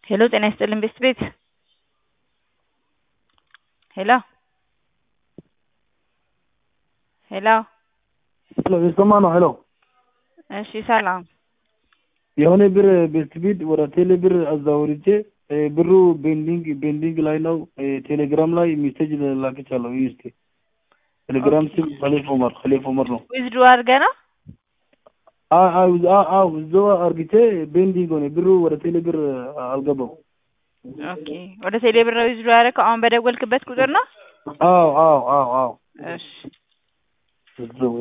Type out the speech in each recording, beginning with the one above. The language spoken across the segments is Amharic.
ሄሎ ጤና ይስጥልን ቤስት ቤት ሄሎ ሄሎ ሄሎ የሰማ ነው። ሄሎ እሺ ሰላም የሆነ ብር ቤስት ቢት ወደ ቴሌ ብር አዛውርቼ ብሩ ቤንዲንግ ቤንዲንግ ላይ ነው። ቴሌግራም ላይ ሜሴጅ ላክቻለሁ። ይህ እስኪ ቴሌግራም ስም ከሌፍ ኦመር ከሌፍ ኦመር ነው። ዊዝድሮ አድርገህ ነው? አዎ እዛው አርግቼ ቤንዲንግ ሆነ ብሩ ወደ ቴሌ ብር አልገባው። ኦኬ ወደ ቴሌ ብር ነው ዊዝድሮ ያደረከው? አሁን በደወልክበት ቁጥር ነው? አዎ አዎ አዎ አዎ እሺ እዛው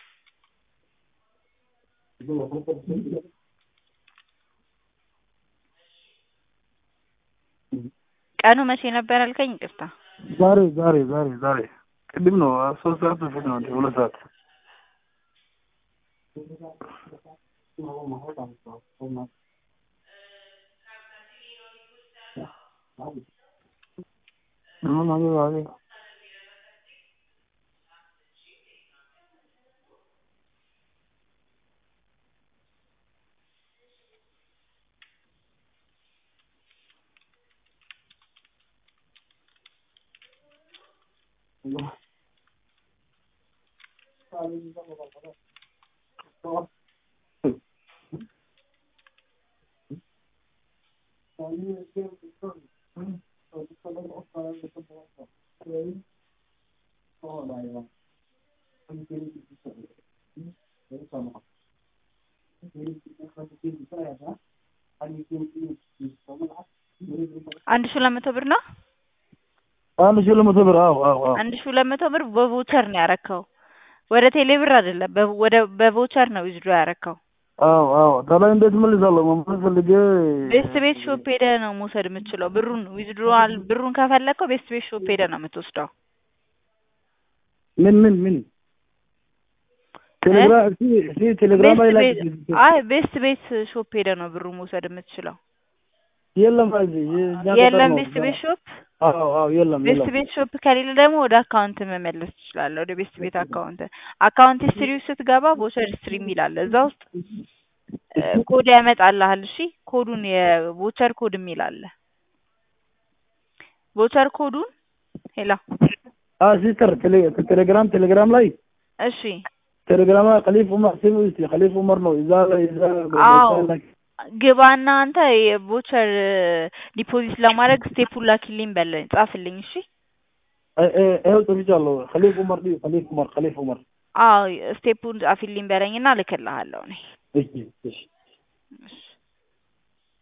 ቀኑ መቼ ነበር ያልከኝ? ይቅርታ ዛሬ ዛሬ ዛሬ ዛሬ ቅድም ነው ሶስት ሰዓት በፊት ነው እንደ ሁለት ሰዓት አንድ ሺህ ሁለት መቶ ብር ነው። አንድ ሺህ ሁለት መቶ ብር አዎ አዎ አዎ አንድ ሺህ ሁለት መቶ ብር በቮቸር ነው ያረከው፣ ወደ ቴሌ ብር አይደለም። በ- ወደ በቮቸር ነው ዊዝድሮ ያረከው። አዎ አዎ ታዲያ እንዴት መልሳለሁ? መመለስ ፈልጌ ቤስት ቤት ሾፕ ሄደህ ነው መውሰድ የምትችለው። ብሩን ዊዝድሮዋል ብሩን ከፈለግከው ቤስት ቤት ሾፕ ሄደህ ነው የምትወስደው። ምን ምን ምን ቴሌግራም እስኪ እስኪ ቴሌግራም ላይ ላይ ቤስት ቤት አይ ቤስት ቤት ሾፕ ሄደህ ነው ብሩን መውሰድ የምትችለው። የለም እዚህ እኛ ገጠር የለም ነው። ቤስት ቤት ሾፕ አዎ አዎ የለም ቤስት የለም ቤት ሾፕ ከሌለ ደግሞ ወደ አካውንት መመለስ ትችላለህ። ወደ ቤስት ቤት አካውንት አካውንት ሂስትሪ ውስጥ ስትገባ ቮቸር ሂስትሪ የሚል አለ። እዛ ውስጥ እ፣ ኮድ ያመጣልሃል። እሺ ኮዱን የቮቸር ኮድ የሚል አለ። ቮቸር ኮዱን ሄላ አ ሲስተር ቴሌ- ቴሌግራም ቴሌግራም ላይ እሺ ቴሌግራም ላይ ከሊፍ ኡመር ስም እስቲ ከሊፍ ኡመር ነው እዛ ላይ እዛ አዎ ግባና አንተ የቮቸር ዲፖዚት ለማድረግ ስቴፑን ላኪልኝ በለኝ ጻፍልኝ። እሺ ይኸው ጽፍቻለሁ። ከሊፍ ኡመር ዲ ከሊፍ ኡመር ከሊፍ ኡመር አዎ ስቴፑን ጻፊልኝ በለኝና ልክልሃለሁ እኔ እሺ እሺ እሺ